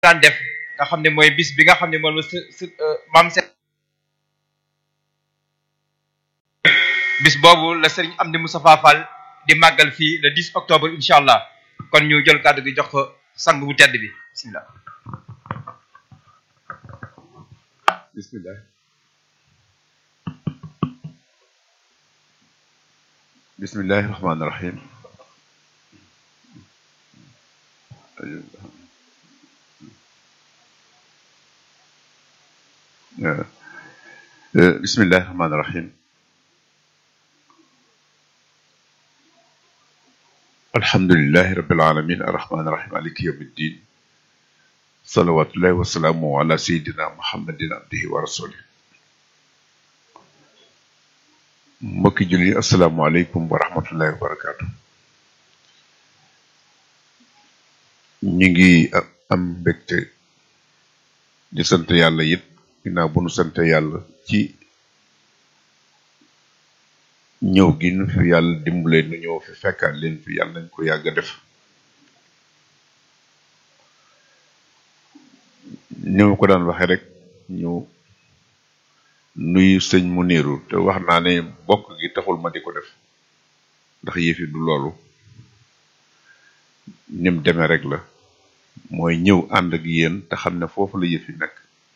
daan def nga xam ne mooy bis bi nga xam ne moom la s s maam se bis boobu la sëriñ Amdi Moustapha Fall di màggal fii le 10 octobre incha allah kon ñu jël kàddu gi jox ko sang bu tedd bi bismillah bismillah bismillahi rahmaani rahim bismillahi rahmaani rahim alhamdulilahi rabbil alamin arrahmaani rahim maliki yawmi ddin salawatullahi wasalaamu ala sayidina muhammadin abdihi wa rasulih mbokki julli asalaamaaleykum wa rahmatullahi wa barakaatu ñu ngi am mbégte di sant yàlla it ginnaaw bu nu sant yàlla ci ñëw gi nu fi yàlla dimbale nu ñëw fi fekkaat leen fi yàlla nañ ko yàgg a def ni ma ko daan waxe rek ñu nuyu sëñ mu niiru te wax naa ne bokk gi taxul ma di ko def ndax yëfi du loolu nim demee rek la mooy ñëw ànd ak yéen te xam ne foofu la yëfi nekk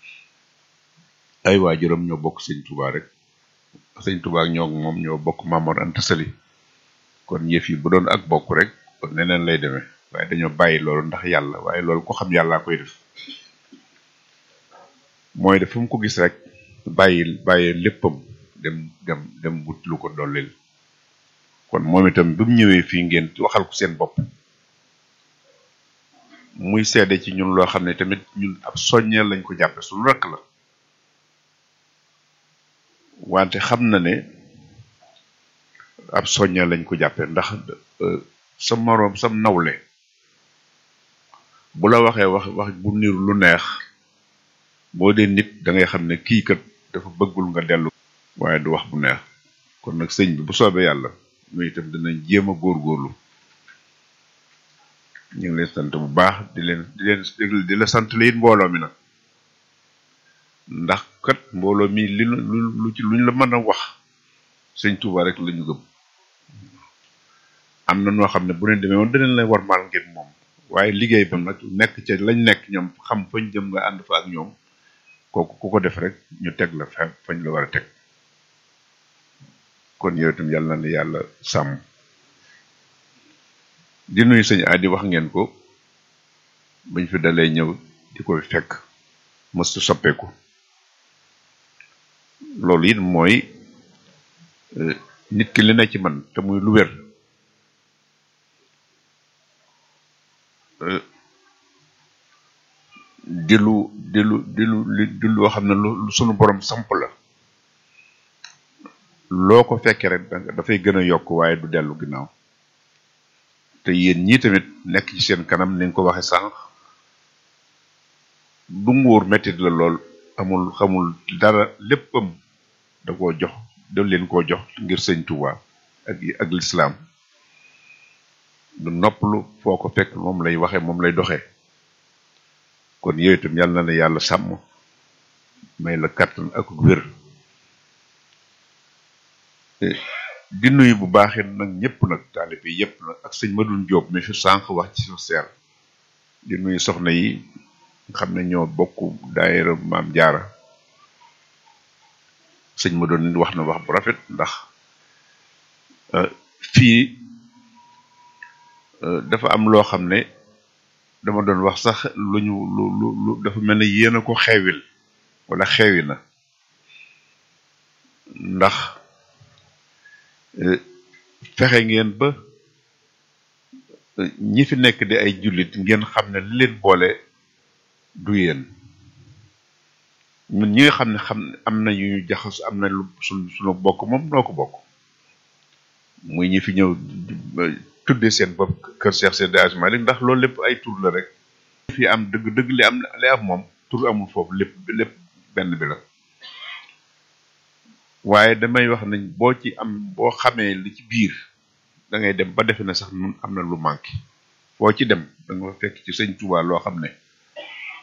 ay waajuram ñoo bokk sëñ Tuubaa rek sëñ Tuubaa ak ñoo moom ñoo bokk Mamor Anta Sali kon yëf yi bu doon ak bokk rek kon neneen lay demee waaye dañoo bàyyi loolu ndax yàlla waaye loolu ko xam yàllaa koy def mooy def fu mu ko gis rek bàyyi bàyyi léppam dem dem dem wut lu ko dollil kon moom itam bi mu ñëwee fii ngeen waxal ko seen bopp muy seede ci ñun loo xam ne tamit ñun ab soññeel lañ ko jàppe suñu rakk la wante xam na ne ab soññeel lañ ko jàppe ndax sa moroom sam nawle bu la waxee wax wax bu niru lu neex boo dee nit da ngay xam ne kii kat dafa bëggul nga dellu waaye du wax bu neex kon nag sëñ bi bu soobee yàlla muy itam dinañ jéem a góorgóorlu ñu ngi leen sant bu baax di leen di leen di la sant la it mbooloo mi nag ndax kat mbooloo mi li lu lu ci luñ la mën a wax sëñ Tuuba rek la ñu gëm am na noo xam ne bu ne demee woon danañ lay war maal ngeen moom waaye liggéey ba nag nekk ca lañ nekk ñoom xam fañ jëm nga ànd fa ak ñoom kooku ku ko def rek ñu teg la fa fañ la war a teg kon yow itam yàlla na ne yàlla sàmm di nuyu sëñ Adi wax ngeen ko bañ fi dalee ñëw di ko fekk mëstu soppeeku loolu it mooy nit ki li ne ci man te muy lu wér di lu di lu di lu di loo xam ne lu sunu borom samp la loo ko fekkee rek dafay gën a yokk waaye du dellu ginnaaw te yéen ñii tamit nekk ci seen kanam ni nga ko waxe sànq du nguur mettit la lool amul xamul dara léppam da koo jox da leen koo jox ngir sëñ Tuubaa ak ak lislaam du noppalu foo ko fekk moom lay waxe moom lay doxee kon yooyu itam yàlla na la yàlla sàmm may la kàttan ak wér di nuyu bu baaxee nag ñëpp nag taalibe yi yëpp nag ak sëñ Madoune Diop mi fi sànq wax ci social di nuyu soxna yi nga xam ne ñoo bokk daayira maam jaara sëñ Madoune nit wax na wax bu rafet ndax fii dafa am loo xam ne dama doon wax sax lu ñu lu lu lu dafa mel ne yéen a ko xeewil wala xeewi na ndax fexe ngeen ba ñi fi nekk di ay jullit ngeen xam ne li leen boole du yéen ñun ñi nga xam ne xam am na yu ñu jaxas am na lu suñ suñu bokk moom noo ko bokk muy ñi fi ñëw tudde seen bopp kër Cheikh Seydi Hadji Malick ndax loolu lépp ay tur la rek fi am dëgg dëgg li am li am moom tur amul foofu lépp lépp benn bi la waaye damay wax nañ boo ci am boo xamee li ci biir da ngay dem ba defe ne sax nun am na lu manqué foo ci dem da nga fa fekk ci sëñ Tuubaa loo xam ne